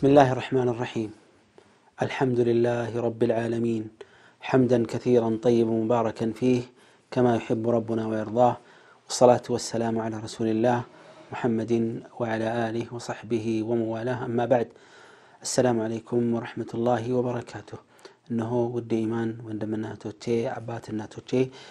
بسم الله الرحمن الرحيم الحمد لله رب العالمين حمدا كثيرا طيبا مباركا فيه كما يحب ربنا ويرضاه والصلاة والسلام على رسول الله محمد وعلى آله وصحبه وموالاه أما بعد السلام عليكم ورحمة الله وبركاته እነሆ ውድ ኢማን ወንድምናቶቼ አባትናቶቼ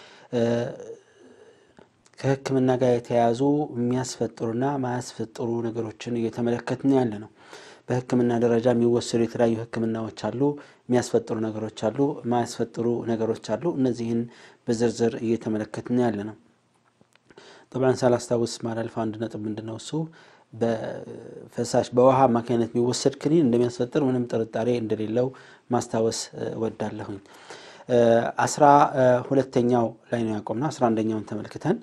ከህክምና ጋር የተያያዙ የሚያስፈጥሩና ማያስፈጥሩ ነገሮችን እየተመለከትን ያለ ነው በህክምና ደረጃ የሚወሰዱ የተለያዩ ህክምናዎች አሉ የሚያስፈጥሩ ነገሮች አሉ ማያስፈጥሩ ነገሮች አሉ እነዚህን በዝርዝር እየተመለከትን ያለ ነው ጠብዓን ሳላስታውስ ማላልፍ አንድ ነጥብ ምንድነው እሱ በፈሳሽ በውሃ አማካኝነት የሚወሰድ ክኒን እንደሚያስፈጥር ምንም ጥርጣሬ እንደሌለው ማስታወስ ወዳለሁኝ አስራ ሁለተኛው ላይ ነው ያቆምነው አስራ አንደኛውን ተመልክተን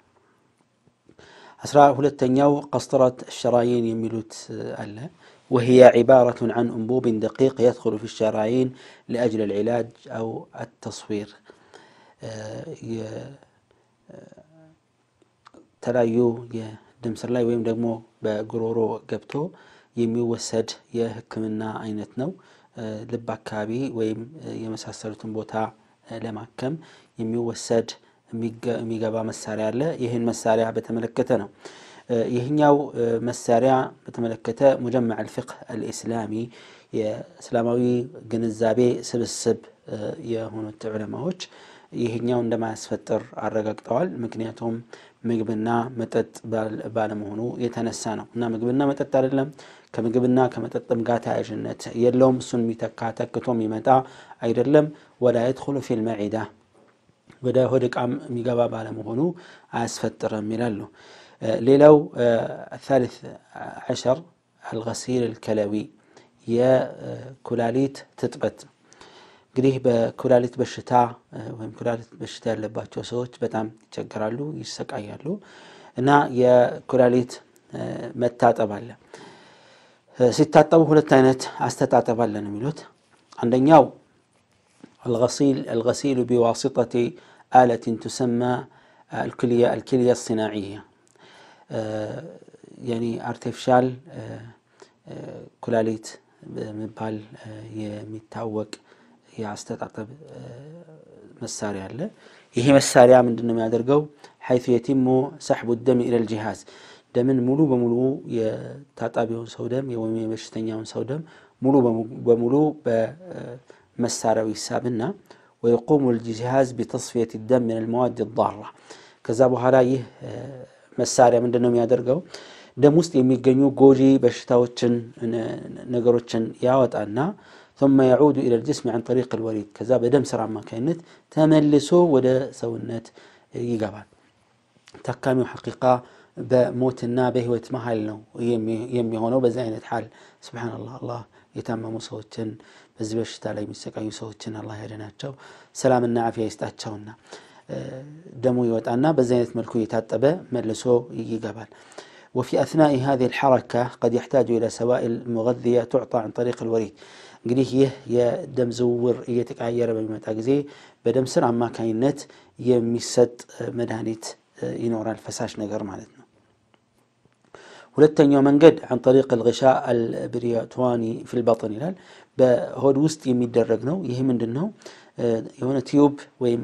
አስራ ሁለተኛው ቀስጥረት ሸራይን የሚሉት አለ وهي عبارة عن أنبوب دقيق يدخل في الشرايين لأجل العلاج أو التصوير ተለያዩ የደም ስር ላይ ወይም ደግሞ በጉሮሮ ገብቶ የሚወሰድ የህክምና አይነት ነው ልብ አካባቢ ወይም የመሳሰሉትን ቦታ ለማከም የሚወሰድ የሚገባ መሳሪያ አለ ይህን መሳሪያ በተመለከተ ነው ይህኛው መሳሪያ በተመለከተ ሙጀመዕ አልፍቅህ አልኢስላሚ የእስላማዊ ግንዛቤ ስብስብ የሆኑት ዑለማዎች ይህኛው እንደማያስፈጥር አረጋግጠዋል ምክንያቱም ምግብና መጠጥ ባለመሆኑ የተነሳ ነው እና ምግብና መጠጥ አይደለም ከምግብና ከመጠጥም ጋር ተያያዥነት የለውም እሱን የሚተካ ተክቶ የሚመጣ አይደለም ወላ የድኩሉ ፊል መዒዳ ወደ ሆድ ዕቃም የሚገባ ባለመሆኑ አያስፈጥርም ይላሉ ሌላው الثالث عشر الغسيل الكلوي የኩላሊት ትጥበት እንግዲህ በኩላሊት በሽታ ወይም ኩላሊት በሽታ ያለባቸው ሰዎች በጣም ይቸገራሉ ይሰቃያሉ እና የኩላሊት መታጠብ አለ ሲታጠቡ ሁለት አይነት አስተጣጠብ አለ ነው የሚሉት አንደኛው الغسيل الغسيل بواسطة آلة تسمى الكلية الكلية الصناعية يعني ارتفشال ኩላሊት በመባል የሚታወቅ የአስተጣጠብ መሳሪያ አለ ይሄ መሳሪያ ምንድን ነው የሚያደርገው ሐይث የቲሙ ሰሕቡ ደም ኢለል ጂሃዝ ደምን ሙሉ በሙሉ የታጣቢውን ሰው ደም ወይም የበሽተኛውን ሰው ደም ሙሉ በሙሉ በመሳሪያው ይሳብና ويقوم الجهاز بتصفية الدم من المواد الضارة ከዛ በኋላ ይህ መሳሪያ ምንድን ነው የሚያደርገው ደም ውስጥ የሚገኙ ጎጂ በሽታዎችን ነገሮችን ያወጣና ثم يعود إلى الجسم عن طريق الوريد ከዛ በደም ስራ አማካኝነት ተመልሶ ወደ ሰውነት ይገባል ታካሚው ሐቂቃ በሞትና በህይወት መሀል ነው የሚሆነው በዚህ አይነት ሐል ስብሓንላህ አላህ የታመሙ ሰዎችን በዚህ በሽታ ላይ የሚሰቃዩ ሰዎችን አላህ ያደናቸው ሰላምና አፊያ ይስጣቸውና ደሙ ይወጣና በዚህ አይነት መልኩ እየታጠበ መልሶ ይገባል وفي أثناء هذه الحركة قد يحتاج إلى سوائل مغذية تعطى عن طريق الوريد እንግዲህ ይህ የደም ዝውውር እየተቀያየረ በሚመጣ ጊዜ በደም ስር አማካኝነት የሚሰጥ መድኃኒት ይኖራል ፈሳሽ ነገር ማለት ነው ሁለተኛው መንገድ عن طريق الغشاء البرياتواني في البطن ይላል በሆድ ውስጥ የሚደረግ ነው ይህ ምንድን ነው የሆነ ቲዩብ ወይም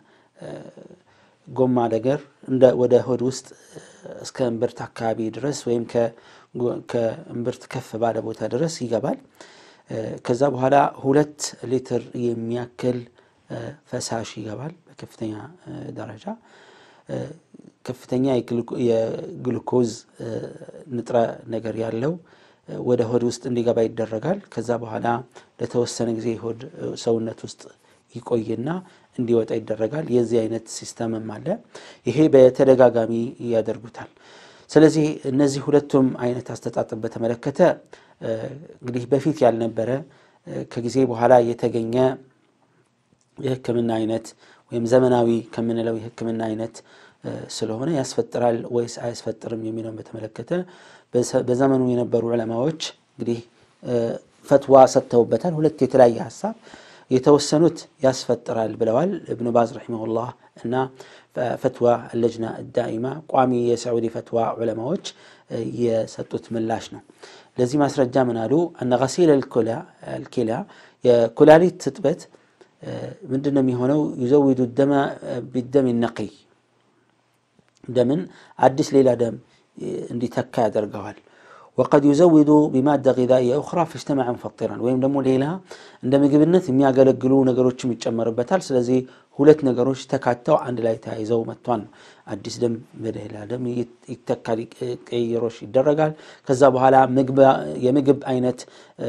ጎማ ነገር ወደ ሆድ ውስጥ እስከ እምብርት አካባቢ ድረስ ወይም ከእምብርት ከፍ ባለ ቦታ ድረስ ይገባል ከዛ በኋላ ሁለት ሊትር የሚያክል ፈሳሽ ይገባል በከፍተኛ ደረጃ ከፍተኛ የግሉኮዝ ንጥረ ነገር ያለው ወደ ሆድ ውስጥ እንዲገባ ይደረጋል ከዛ በኋላ ለተወሰነ ጊዜ ሆድ ሰውነት ውስጥ ይቆይና እንዲወጣ ይደረጋል የዚህ አይነት ሲስተምም አለ ይሄ በተደጋጋሚ ያደርጉታል ስለዚህ እነዚህ ሁለቱም አይነት አስተጣጥብ በተመለከተ እንግዲህ በፊት ያልነበረ ከጊዜ በኋላ የተገኘ የህክምና አይነት ወይም ዘመናዊ ከምንለው የህክምና አይነት ስለሆነ ያስፈጥራል ወይስ አያስፈጥርም የሚለውን በተመለከተ በዘመኑ የነበሩ ዑለማዎች እንግዲህ ፈትዋ ሰጥተውበታል ሁለት የተለያየ ሀሳብ የተወሰኑት ያስፈጥራል ብለዋል እብኑ ባዝ ረሒመሁላህ እና ፈትዋ ለጅና ዳኢማ ቋሚ የሳዑዲ ፈትዋ ዑለማዎች የሰጡት ምላሽ ነው። ለዚህ ማስረጃ ምን አሉ? አነ ገሲል አልኪላ የኩላሊት ትጥበት ምንድን ነው የሚሆነው? ዩዘዊዱ ደማ ቢደም ነቂይ ደምን አዲስ ሌላ ደም እንዲተካ ያደርገዋል። ወቀድ ዩዘዊዱ ቢማዳ ጊዛኢያ ኡኽራ ፈጅተመዐ ሙፈጢራን ወይም ደግሞ ሌላ እንደ ምግብነት የሚያገለግሉ ነገሮችም ይጨመርበታል። ስለዚህ ሁለት ነገሮች ተካተው አንድ ላይ ተያይዘው መጥቷል ነው። አዲስ ደም በሌላ ደም ይተካል፣ ቅይሮሽ ይደረጋል። ከዛ በኋላ የምግብ አይነት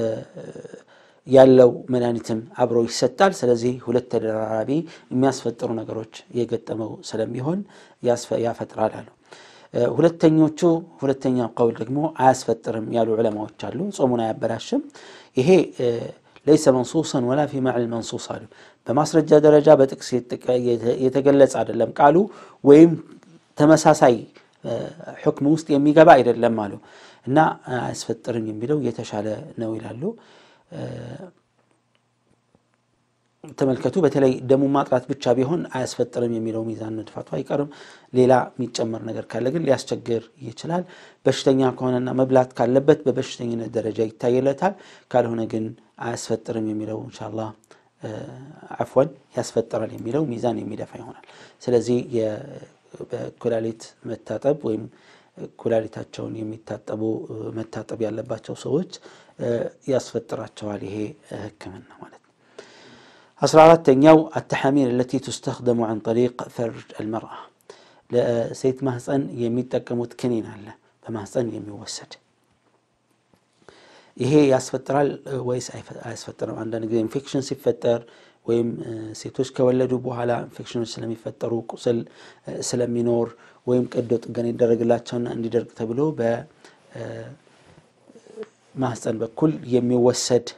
ያለው መድኃኒትም አብሮ ይሰጣል። ስለዚህ ሁለት ተደራራቢ የሚያስፈጥሩ ነገሮች የገጠመው ስለሚሆን ያፈጥራል አሉ። ሁለተኞቹ ሁለተኛው ቀውል ደግሞ አያስፈጥርም ያሉ ዑለማዎች አሉ። ጾሙን አያበላሽም። ይሄ ለይሰ መንሱሰን ወላ ፊ መዕል መንሱስ አሉ። በማስረጃ ደረጃ በጥቅስ የተገለጸ አይደለም ቃሉ ወይም ተመሳሳይ ሕክም ውስጥ የሚገባ አይደለም አሉ እና አያስፈጥርም የሚለው የተሻለ ነው ይላሉ። ተመልከቱ። በተለይ ደሙ ማጥራት ብቻ ቢሆን አያስፈጥርም የሚለው ሚዛን መድፋቱ አይቀርም። ሌላ የሚጨመር ነገር ካለ ግን ሊያስቸግር ይችላል። በሽተኛ ከሆነና መብላት ካለበት በበሽተኝነት ደረጃ ይታይለታል። ካልሆነ ግን አያስፈጥርም የሚለው እንሻላ አፍወን ያስፈጥራል የሚለው ሚዛን የሚደፋ ይሆናል። ስለዚህ በኩላሊት መታጠብ ወይም ኩላሊታቸውን የሚታጠቡ መታጠብ ያለባቸው ሰዎች ያስፈጥራቸዋል ይሄ ሕክምና ማለት ነው። አስራ አራተኛው አተሐሚል አለቲ ቱስተኽደሙ ዐን ጠሪቅ ፈርጅ አልመርአ ለሴት ማህፀን የሚጠቀሙት ክኒን አለ በማህፀን የሚወሰድ ይሄ ያስፈጥራል ወይስ አያስፈጥርም? አንዳንድ ጊዜ ኢንፌክሽን ሲፈጠር ወይም ሴቶች ከወለዱ በኋላ ኢንፌክሽኖች ስለሚፈጠሩ ቁስል ስለሚኖር ወይም ቀዶ ጥገና ይደረግላቸውና እንዲደርቅ ተብሎ በማህፀን በኩል የሚወሰድ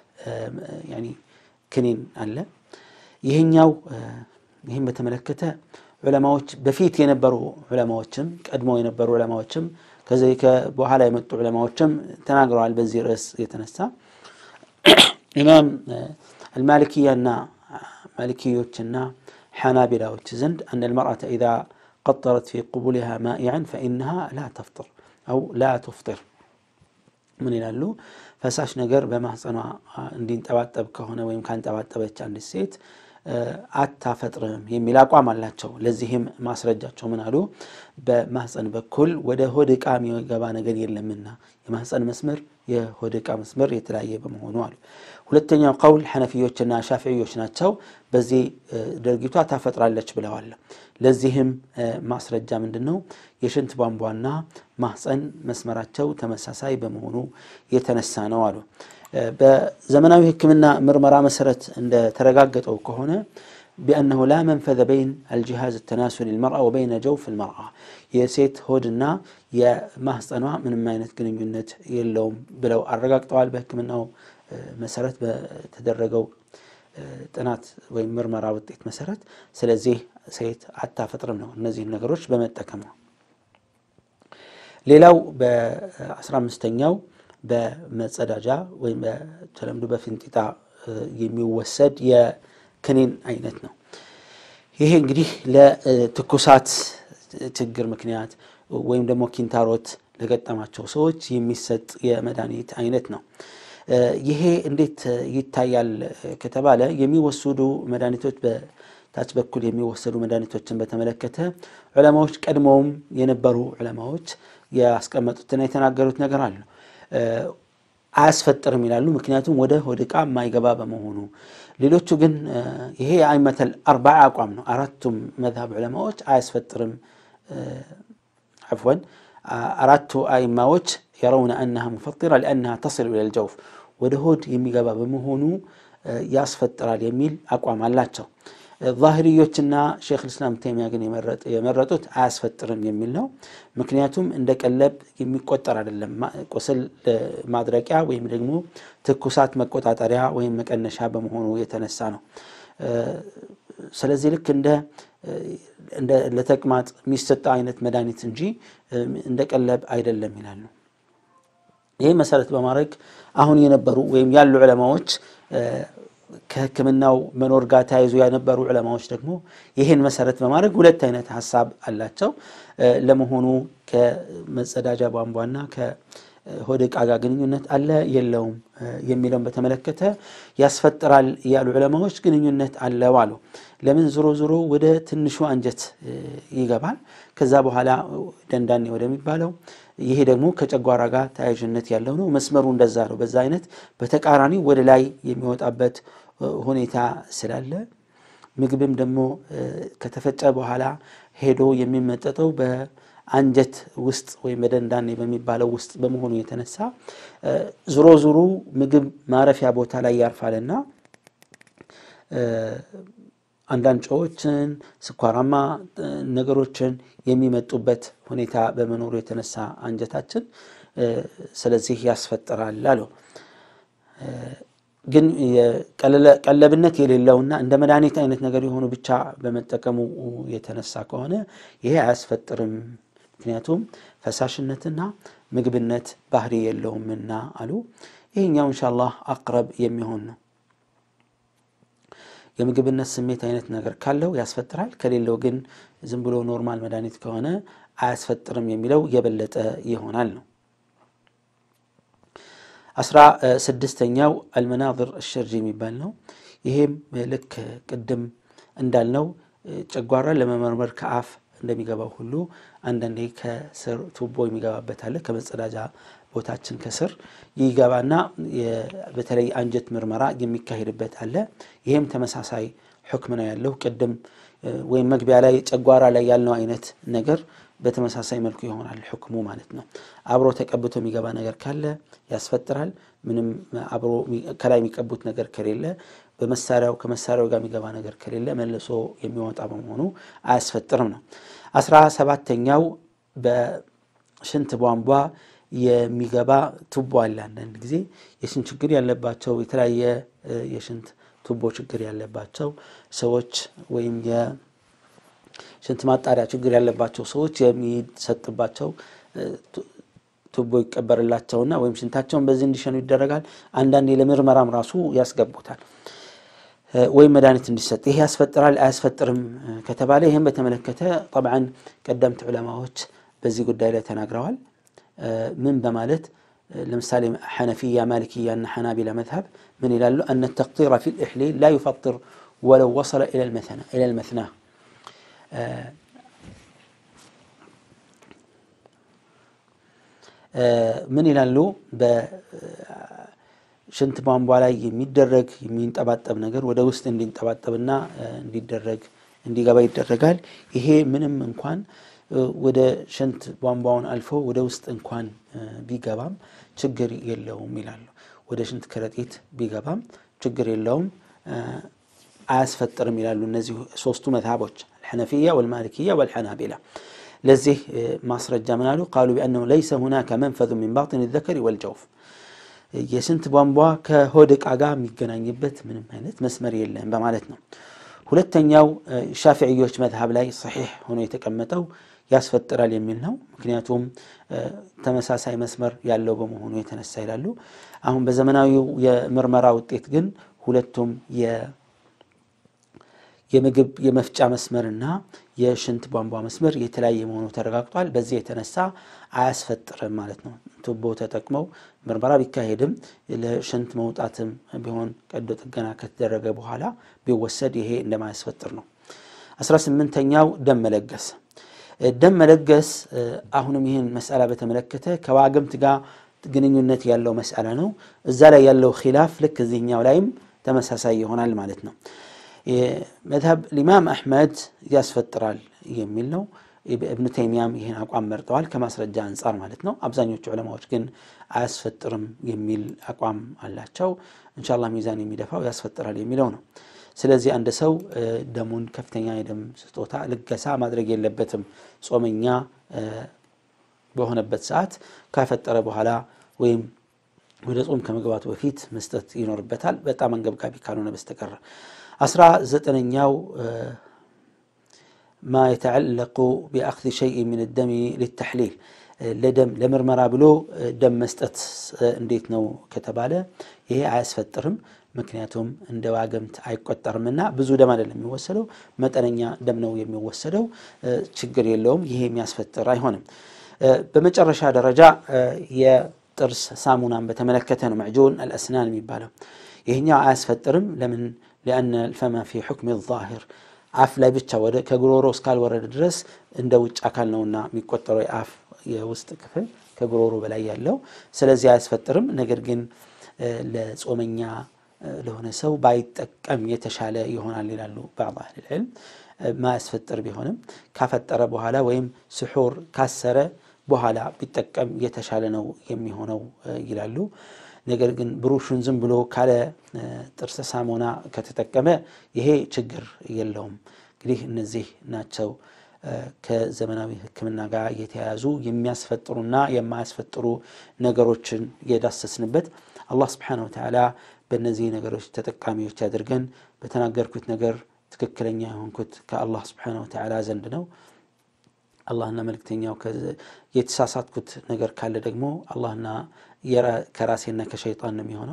ክኒን አለ። ይህኛው ይህም በተመለከተ ዑለማዎች በፊት የነበሩ ዑለማዎችም ቀድሞ የነበሩ ዑለማዎችም ከዚህ በኋላ የመጡ ዑለማዎችም ተናግረዋል። በዚህ ርዕስ የተነሳ ኢማም አልማሊክያና ማሊክዮችና ሓናቢላዎች ዘንድ አን አልመርአተ ኢዛ ቀጠረት ፊ ቁቡሊሃ ማኢዐን ፈኢነሃ ላ ተፍጥር አው ላ ቱፍጢር ምን ይላሉ? ፈሳሽ ነገር በማህፀኗ እንዲንጠባጠብ ከሆነ ወይም ካንጠባጠበች አንዲት ሴት አታፈጥርም የሚል አቋም አላቸው። ለዚህም ማስረጃቸው ምን አሉ? በማህፀን በኩል ወደ ሆድ ዕቃ የሚገባ ነገር የለምና የማህፀን መስመር የሆድ ዕቃ መስመር የተለያየ በመሆኑ አሉ። ሁለተኛው ቀውል ሐነፊዮችና ሻፊዮች ናቸው። በዚህ ድርጊቷ ታፈጥራለች ብለዋል። ለዚህም ማስረጃ ምንድን ነው? የሽንት ቧንቧና ማህፀን መስመራቸው ተመሳሳይ በመሆኑ የተነሳ ነው አሉ። በዘመናዊ ሕክምና ምርመራ መሰረት እንደተረጋገጠው ከሆነ ቢአነሁ ላ መንፈዘ በይን አልጂሃዝ ተናሱል ልመርአ ወበይነ ጀውፍ ልመርአ የሴት ሆድና የማህፀኗ ምንም አይነት ግንኙነት የለውም ብለው አረጋግጠዋል። በሕክምናው መሰረት በተደረገው ጥናት ወይም ምርመራ ውጤት መሰረት። ስለዚህ ሴት አታፈጥርም ነው እነዚህን ነገሮች በመጠቀም ነው። ሌላው በአስራ አምስተኛው በመጸዳጃ ወይም በተለምዶ በፊንጢጣ የሚወሰድ የክኒን አይነት ነው። ይሄ እንግዲህ ለትኩሳት ችግር ምክንያት ወይም ደግሞ ኪንታሮት ለገጠማቸው ሰዎች የሚሰጥ የመድኃኒት አይነት ነው። ይሄ እንዴት ይታያል ከተባለ የሚወሰዱ መድኃኒቶች በታች በኩል የሚወሰዱ መድኃኒቶችን በተመለከተ ዑለማዎች ቀድሞውም የነበሩ ዑለማዎች ያስቀመጡትና የተናገሩት ነገር አለ። አያስፈጥርም ይላሉ። ምክንያቱም ወደ ሆድ ዕቃ የማይገባ በመሆኑ። ሌሎቹ ግን ይሄ የአይመተል አርባዓ አቋም ነው። አራቱም መዝሀብ ዑለማዎች አያስፈጥርም ዓፍወን አራቱ አይማዎች የረውነ አነሃ ሙፈጢራ ሊአነሃ ተስል ኢለል ጀውፍ ወደ ሆድ የሚገባ በመሆኑ ያስፈጥራል የሚል አቋም አላቸው። ዛሂርዮችና ሼክ ልስላም ተይሚያ ግን የመረጡት አያስፈጥርም የሚል ነው። ምክንያቱም እንደ ቀለብ የሚቆጠር አይደለም። ቁስል ማድረቂያ ወይም ደግሞ ትኩሳት መቆጣጠሪያ ወይም መቀነሻ በመሆኑ የተነሳ ነው። ስለዚህ ልክ እንደ ለተቅማጥ የሚሰጠ አይነት መድኃኒት እንጂ እንደ ቀለብ አይደለም ይላሉ። ይህ መሰረት በማድረግ አሁን የነበሩ ወይም ያሉ ዑለማዎች ከሕክምናው መኖር ጋር ተያይዞ የነበሩ ዑለማዎች ደግሞ ይህን መሰረት በማድረግ ሁለት አይነት ሀሳብ አላቸው። ለመሆኑ ከመጸዳጃ ቧንቧና ከሆድ ዕቃ ጋር ግንኙነት አለ የለውም የሚለውን በተመለከተ ያስፈጥራል ያሉ ዑለማዎች ግንኙነት አለው አሉ። ለምን ዞሮ ዞሮ ወደ ትንሹ አንጀት ይገባል። ከዛ በኋላ ደንዳኔ ወደሚባለው ይሄ ደግሞ ከጨጓራ ጋር ተያያዥነት ያለው ነው። መስመሩ እንደዛ ነው። በዛ አይነት በተቃራኒ ወደ ላይ የሚወጣበት ሁኔታ ስላለ ምግብም ደግሞ ከተፈጨ በኋላ ሄዶ የሚመጠጠው በአንጀት ውስጥ ወይም በደንዳኔ በሚባለው ውስጥ በመሆኑ የተነሳ ዞሮ ዞሮ ምግብ ማረፊያ ቦታ ላይ ያርፋልና አንዳንድ ጨዎችን፣ ስኳራማ ነገሮችን የሚመጡበት ሁኔታ በመኖሩ የተነሳ አንጀታችን ስለዚህ ያስፈጥራል አለው። ግን ቀለብነት የሌለውና እንደ መድኃኒት አይነት ነገር የሆኑ ብቻ በመጠቀሙ የተነሳ ከሆነ ይሄ አያስፈጥርም። ምክንያቱም ፈሳሽነትና ምግብነት ባህሪ የለውምና አሉ። ይሄኛው ኢንሻአላህ አቅረብ የሚሆን ነው። የምግብነት ስሜት አይነት ነገር ካለው ያስፈጥራል፣ ከሌለው ግን ዝም ብሎ ኖርማል መድኃኒት ከሆነ አያስፈጥርም የሚለው የበለጠ ይሆናል ነው። አስራ ስድስተኛው አልመናظር አሸርጂ የሚባል ነው። ይሄም ልክ ቅድም እንዳልነው ጨጓራን ለመመርመር ከአፍ እንደሚገባው ሁሉ አንዳንዴ ከስር ቱቦ የሚገባበት አለ። ከመጸዳጃ ቦታችን ከስር ይገባና በተለይ አንጀት ምርመራ የሚካሄድበት አለ። ይሄም ተመሳሳይ ሕክም ነው ያለው። ቅድም ወይም መግቢያ ላይ ጨጓራ ላይ ያልነው አይነት ነገር በተመሳሳይ መልኩ ይሆናል ሕክሙ ማለት ነው። አብሮ ተቀብቶ የሚገባ ነገር ካለ ያስፈጥራል። ምንም አብሮ ከላይ የሚቀቡት ነገር ከሌለ በመሳሪያው ከመሳሪያው ጋር የሚገባ ነገር ከሌለ መልሶ የሚወጣ በመሆኑ አያስፈጥርም ነው። አስራ ሰባተኛው በሽንት ቧንቧ የሚገባ ቱቦ አለ። አንዳንድ ጊዜ የሽንት ችግር ያለባቸው የተለያየ የሽንት ቱቦ ችግር ያለባቸው ሰዎች ወይም የሽንት ማጣሪያ ችግር ያለባቸው ሰዎች የሚሰጥባቸው ቱቦ ይቀበርላቸውና ወይም ሽንታቸውን በዚህ እንዲሸኑ ይደረጋል። አንዳንዴ ለምርመራም ራሱ ያስገቡታል ወይም መድኃኒት እንዲሰጥ። ይሄ ያስፈጥራል አያስፈጥርም ከተባለ ይህም በተመለከተ ጠብዓን ቀደምት ዑለማዎች በዚህ ጉዳይ ላይ ተናግረዋል። ምን በማለት ለምሳሌ ሐነፊያ፣ ማሊክያ እና ሐናቢላ መዝሀብ ምን ይላሉ? አነ ተቅጢረ ፊ ልእሕሊል ላ ዩፈጥር ወለው ወሰለ ኢላ ልመትና ምን ይላሉ? በሽንት ቧንቧ ላይ የሚደረግ የሚንጠባጠብ ነገር ወደ ውስጥ እንዲንጠባጠብና እንዲደረግ እንዲገባ ይደረጋል። ይሄ ምንም እንኳን ወደ ሽንት ቧንቧውን አልፎ ወደ ውስጥ እንኳን ቢገባም ችግር የለውም ይላሉ። ወደ ሽንት ከረጢት ቢገባም ችግር የለውም አያስፈጥርም ይላሉ። እነዚህ ሶስቱ መዝሀቦች አልሐነፊያ ወልማሊክያ ወልሐናቢላ። ለዚህ ማስረጃ ምን አሉ? ቃሉ ቢአነሁ ለይሰ ሁናከ መንፈዙ ሚን ባጢን ዘከሪ ወልጀውፍ የሽንት ቧንቧ ከሆድ ዕቃ ጋር የሚገናኝበት ምንም አይነት መስመር የለም በማለት ነው። ሁለተኛው ሻፊዕዮች መዝሀብ ላይ ሰሒሕ ሆኖ የተቀመጠው ያስፈጥራል የሚል ነው። ምክንያቱም ተመሳሳይ መስመር ያለው በመሆኑ የተነሳ ይላሉ። አሁን በዘመናዊው የምርመራ ውጤት ግን ሁለቱም የምግብ የመፍጫ መስመርና የሽንት ቧንቧ መስመር የተለያየ መሆኑ ተረጋግጧል። በዚህ የተነሳ አያስፈጥርም ማለት ነው። ቱቦ ተጠቅመው ምርመራ ቢካሄድም ለሽንት መውጣትም ቢሆን ቀዶ ጥገና ከተደረገ በኋላ ቢወሰድ ይሄ እንደማያስፈጥር ነው። አስራ ስምንተኛው ደም መለገስ ደም መለገስ አሁንም ይህን መስአላ በተመለከተ ከዋግምት ጋር ግንኙነት ያለው መስአላ ነው። እዛ ላይ ያለው ኪላፍ ልክ እዚህኛው ላይም ተመሳሳይ ይሆናል ማለት ነው። መዝሀብ ሊማም አሕመድ ያስፈጥራል የሚል ነው። እብኑ ተይሚያም ይህን አቋም መርጠዋል ከማስረጃ አንጻር ማለት ነው። አብዛኞቹ ዑለማዎች ግን አያስፈጥርም የሚል አቋም አላቸው። ኢንሻአላህ ሚዛን የሚደፋው ያስፈጥራል የሚለው ነው። ስለዚህ አንድ ሰው ደሙን ከፍተኛ የደም ስጦታ ልገሳ ማድረግ የለበትም። ጾመኛ በሆነበት ሰዓት ካፈጠረ በኋላ ወይም ወደ ጾም ከመግባቱ በፊት መስጠት ይኖርበታል፣ በጣም አንገብጋቢ ካልሆነ በስተቀር። አስራ ዘጠነኛው ማ የተዓለቁ ቢአኽዚ ሸይእ ሚን ደሚ ሊተሕሊል ለደም ለምርመራ ብሎ ደም መስጠት እንዴት ነው ከተባለ ይሄ አያስፈጥርም። ምክንያቱም እንደ ዋገምት አይቆጠርምና ብዙ ደም አይደለም የሚወሰደው፣ መጠነኛ ደም ነው የሚወሰደው። ችግር የለውም። ይሄ የሚያስፈጥር አይሆንም። በመጨረሻ ደረጃ የጥርስ ሳሙናን በተመለከተ ነው መዕጁን አልአስናን የሚባለው። ይህኛው አያስፈጥርም። ለምን? ሊአነ ልፈማ ፊ ሑክም ዛሂር አፍ ላይ ብቻ ወደ ከጉሮሮ እስካልወረደ ድረስ እንደ ውጭ አካል ነውና የሚቆጠረው የአፍ የውስጥ ክፍል ከጉሮሮ በላይ ያለው። ስለዚህ አያስፈጥርም። ነገር ግን ለጾመኛ ለሆነ ሰው ባይጠቀም የተሻለ ይሆናል ይላሉ ባዕድ አህል ልዕልም። ማያስፈጥር ቢሆንም ካፈጠረ በኋላ ወይም ስሑር ካሰረ በኋላ ቢጠቀም የተሻለ ነው የሚሆነው ይላሉ። ነገር ግን ብሩሹን ዝም ብሎ ካለ ጥርስ ሳሙና ከተጠቀመ ይሄ ችግር የለውም። እንግዲህ እነዚህ ናቸው ከዘመናዊ ሕክምና ጋር የተያያዙ የሚያስፈጥሩና የማያስፈጥሩ ነገሮችን የዳሰስንበት። አላህ ስብሓነሁ ወተዓላ በእነዚህ ነገሮች ተጠቃሚዎች ያድርገን። በተናገርኩት ነገር ትክክለኛ የሆንኩት ከአላህ ስብሓነሁ ወተዓላ ዘንድ ነው። አላህና መልእክተኛው የተሳሳትኩት ነገር ካለ ደግሞ አላህና ከራሴና ከሸይጣን ነው የሚሆነው።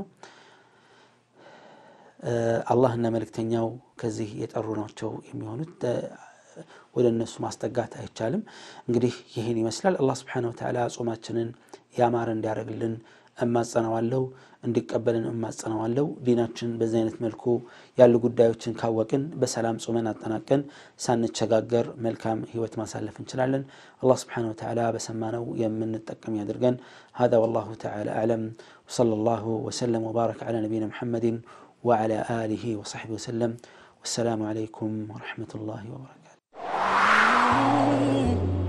አላህና መልእክተኛው ከዚህ የጠሩ ናቸው የሚሆኑት። ወደ እነሱ ማስጠጋት አይቻልም። እንግዲህ ይህን ይመስላል። አላህ ስብሓነሁ ወተዓላ ጾማችንን ያማረ እንዲያደርግልን እማጸነዋለሁ፣ እንዲቀበልን እማጸነዋለሁ። ዲናችን በዚህ አይነት መልኩ ያሉ ጉዳዮችን ካወቅን በሰላም ጾመን አጠናቀን ሳንቸጋገር መልካም ህይወት ማሳለፍ እንችላለን። አላህ ስብሓነሁ ወተዓላ በሰማነው የምንጠቀም ያድርገን። ሀዛ ወላሁ ተዓላ አዕለም ወሰለላሁ ወሰለም ወባረከ ዐላ ነቢይና ሙሐመድን ወዐላ አሊሂ ወሰሕቢሂ ወሰለም። ወሰላሙ ዐለይኩም ወረሕመቱላሂ ወበረካቱ።